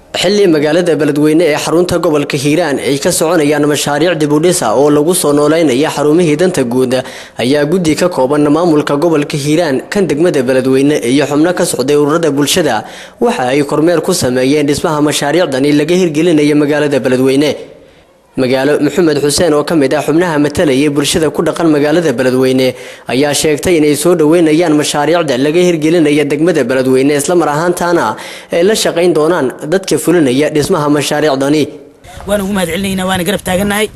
xilli magaalada beledweyne ee xarunta gobolka hiiraan ay ka soconayaan mashaariic dibudhisa oo lagu soo nooleynaya xarumihii danta guud ayaa guddi ka kooban maamulka gobolka hiiraan kan degmada beledweyne iyo xubno ka socday ururada bulshada waxa ay kormeer ku sameeyeen dhismaha mashaariicdani laga hirgelinaya magaalada beledweyne magaalo maxamed xuseen oo ka mid ah xubnaha matalayay bulshada ku dhaqan magaalada beledweyne ayaa sheegtay inay soo dhoweynayaan mashaariicda laga hirgelinaya degmada beledweyne islamar ahaantaana ay la shaqayn doonaan dadka fulinaya dhismaha mashaariicdani waan ugu mahad celinaynaa waana garab taagannahay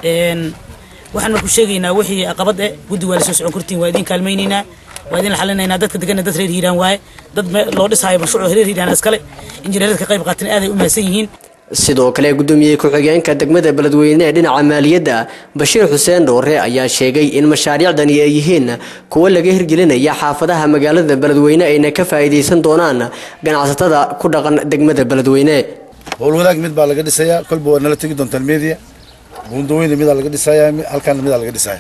waxaan marku sheegaynaa wixii aqabad eh guddi waa la soo socon kartiin waa idin kaalmaynaynaa waa idin xalinaynaa dadka degana dad reer hiiraan waaye dad loo dhisaayo mashruuc reer hiiraan iskale injineerada ka qayb qaatan aaday u mahadsan yihiin sidoo kale gudoomiyey ku-xigeenka degmada beledweyne ee dhinaca maaliyadda bashiir xuseen dhoore ayaa sheegay in mashaariicdani ay yihiin kuwo laga hirgelinaya xaafadaha magaalada beledweyne ayna ka faa'iidaysan doonaan ganacsatada ku dhaqan degmada beledweyne howlwadaag mid baa laga dhisayaa kolba waa nala tegi doontaan media buundaweyne midaa laga dhisayaa halkaana midaa laga dhisaya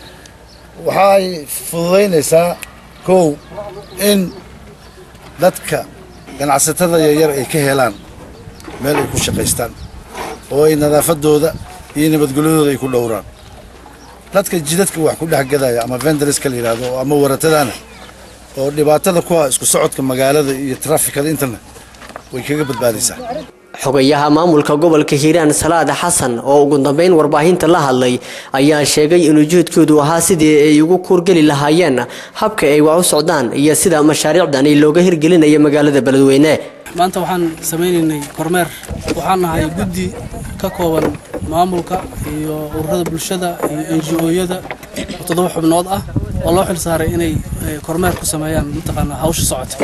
waxay fududaynaysaa kow in dadka ganacsatada yaryar ay ka helaan meel ay ku shaqaystaan oo ay nadaafadooda iyo nabadgelyadooda ay ku dhowraan dadka jidadka wax ku dhex gadaya ama venderska la yidhaahdo ama waratadana oo dhibaatada ku ah isku socodka magaalada iyo trafikada intana way kaga badbaadaysaa xogayaha maamulka gobolka hiiraan salaad xasan oo ugu dambeyn warbaahinta la hadlay ayaa sheegay in ujeedkoodu ahaa sidii ay ugu kuurgeli lahaayeen habka ay wax u socdaan iyo sida mashaariicdani looga hirgelinayo magaalada beledweyne maanta waxaan samaynaynay kormeer waxaan nahay guddi ka kooban maamulka iyo ururada bulshada iyo n g o-yada oo toddoba xubnood ah oo loo xil saaray inay kormeer ku sameeyaan mataqaanaa hawsha socota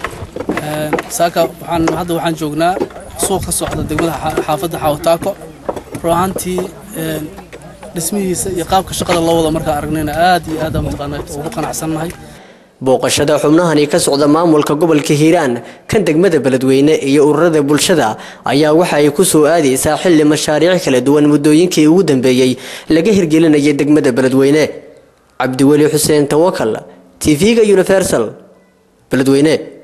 saaka waxaan hadda waxaan joognaa suuq ka socda degmada xaafadda xawataako run ahaantii dhismihiisa iyo qaabka shaqada loo wada markaa aragnayna aad iyo aad mataqaanaa ugu qanacsannahay booqashada xubnahani ka socda maamulka gobolka hiiraan kan degmada beledweyne iyo ururada bulshada ayaa waxa ay ku soo aadaysaa xilli mashaariic kala duwan muddooyinkii ugu dambeeyey laga hirgelinaya degmada beledweyne cabdiweli xuseen tawakal t v-ga universal beledweyne